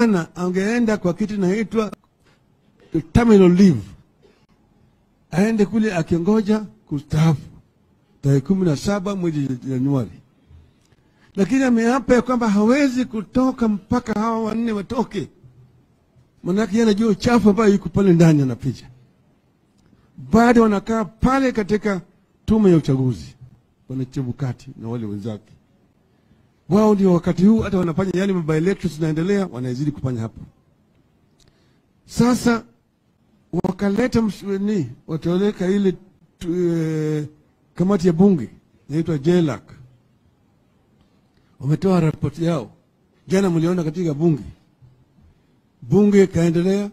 jana angeenda kwa kitu inaitwa terminal leave, aende kule akiongoja kustaafu tarehe kumi na saba mwezi Januari, lakini ameapa ya kwamba hawezi kutoka mpaka hawa wanne watoke, manake yeye anajua uchafu ambayo yuko pale ndani anapicha. Bado wanakaa pale katika tume ya uchaguzi, bwana Chebukati na wale wenzake wao ndio wakati huu hata wanafanya yale by elections zinaendelea, wanazidi kufanya hapo. Sasa wakaleta msni wataweka ile tu, e, kamati ya bunge inaitwa JLAC, wametoa ripoti yao jana, mliona katika bunge. Bunge ikaendelea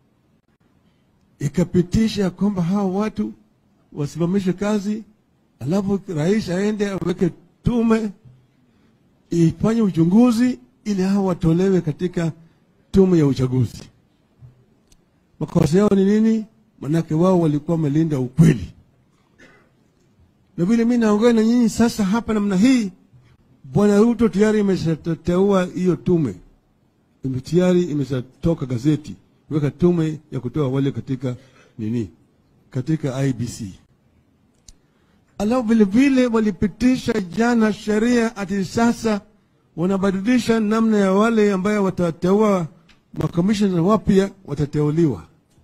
ikapitisha kwamba hawa watu wasimamishe kazi, alafu rais aende aweke tume ifanye uchunguzi ili hawa watolewe katika tume ya uchaguzi. Makosa yao ni nini? Manake wao walikuwa wamelinda ukweli, na vile mi naongea na nyinyi sasa hapa namna hii, bwana Ruto tayari imeshateua hiyo tume, ime tayari imeshatoka gazeti weka tume ya kutoa wale katika nini, katika IBC. Alafu vile vile walipitisha jana sheria ati sasa wanabadilisha namna ya wale ambayo watateua makomishona wapya watateuliwa.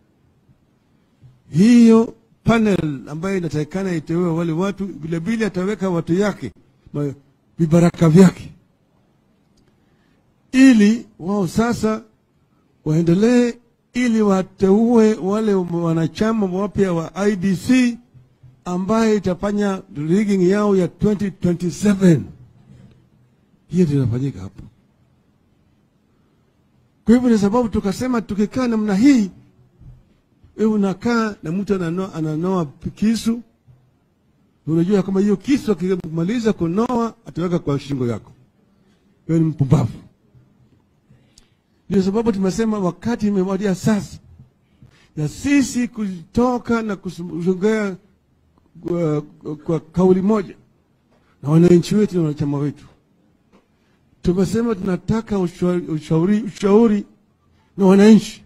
Hiyo panel ambayo inatakikana iteue wale watu, vile vile ataweka watu yake ma- vibaraka vyake, ili wao sasa waendelee, ili wateue wale wanachama wapya wa IBC ambaye itafanya rigging yao ya 2027 hiyo ndio inafanyika hapo. Kwa hivyo, ni sababu tukasema tukikaa namna hii, wewe unakaa na mtu ananoa, ananoa kisu, unajua kama hiyo kisu akimaliza kunoa ataweka kwa shingo yako, wewe ni mpumbavu. Ndio sababu tumesema wakati imewadia sasa ya sisi kutoka na kusongea kwa, kwa kauli moja na wananchi wetu na wanachama wetu. Tumesema tunataka ushauri, ushauri, ushauri na wananchi.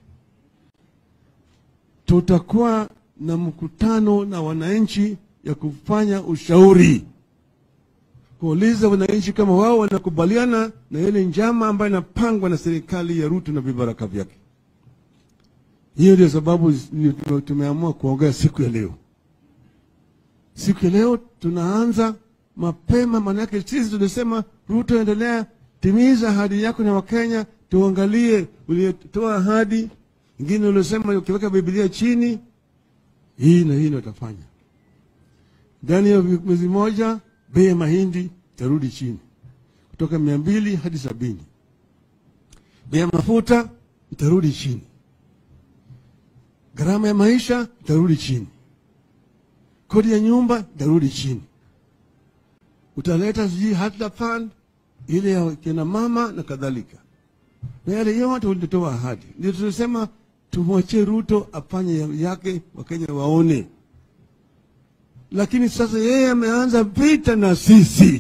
Tutakuwa na mkutano na wananchi ya kufanya ushauri, kuuliza wananchi kama wao wanakubaliana na ile njama ambayo inapangwa na serikali ya Ruto na vibaraka vyake. Hiyo ndio sababu tumeamua kuongea siku ya leo. Siku ya leo tunaanza mapema, maanake sisi tulisema Ruto, endelea timiza ahadi yako na Wakenya, tuangalie uliotoa ahadi ingine uliosema ukiweka Biblia chini, hii na hii ndio utafanya. Ndani ya mwezi moja bei ya mahindi itarudi chini kutoka mia mbili hadi sabini. Bei ya mafuta itarudi chini, gharama ya maisha itarudi chini kodi ya nyumba itarudi chini. Utaleta sijui hata fund ile ya kina mama na kadhalika, na yale yote ulitoa ahadi. Ndio tulisema tumwachie Ruto afanye yake, Wakenya waone. Lakini sasa yeye ameanza vita na sisi,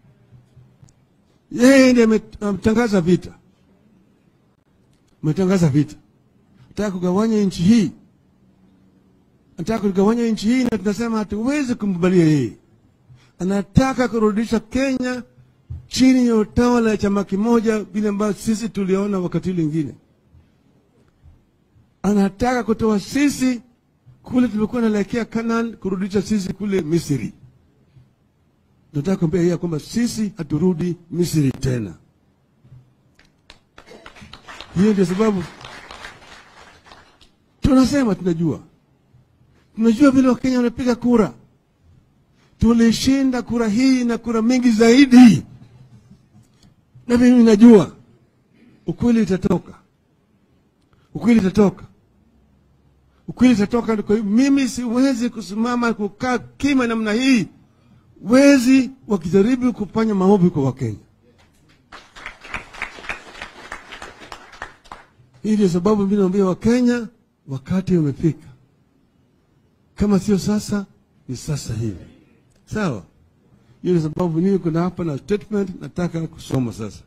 yeye ndiye ametangaza vita, ametangaza vita, nataka kugawanya nchi hii anataka kugawanya nchi hii, na tunasema hatuwezi kumkubalia yeye. Anataka kurudisha Kenya chini ya utawala ya chama kimoja, vile ambavyo sisi tuliona wakati lingine. Anataka kutoa sisi kule tulikuwa naelekea Canaan, kurudisha sisi kule Misri. Nataka kuambia yeye kwamba sisi haturudi Misri tena. Hiyo ndio sababu tunasema tunajua tunajua vile Wakenya wanapiga kura. Tulishinda kura hii na kura mingi zaidi, na mimi najua ukweli itatoka, ukweli itatoka, ukweli itatoka. Kwa hiyo mimi siwezi kusimama kukaa kima namna hii, wezi wakijaribu kufanya maovu kwa Wakenya. Hii ndio sababu mimi naambia Wakenya wakati umefika kama sio sasa ni sasa hivi, sawa. Hiyo ni sababu niko na hapa na statement nataka kusoma sasa.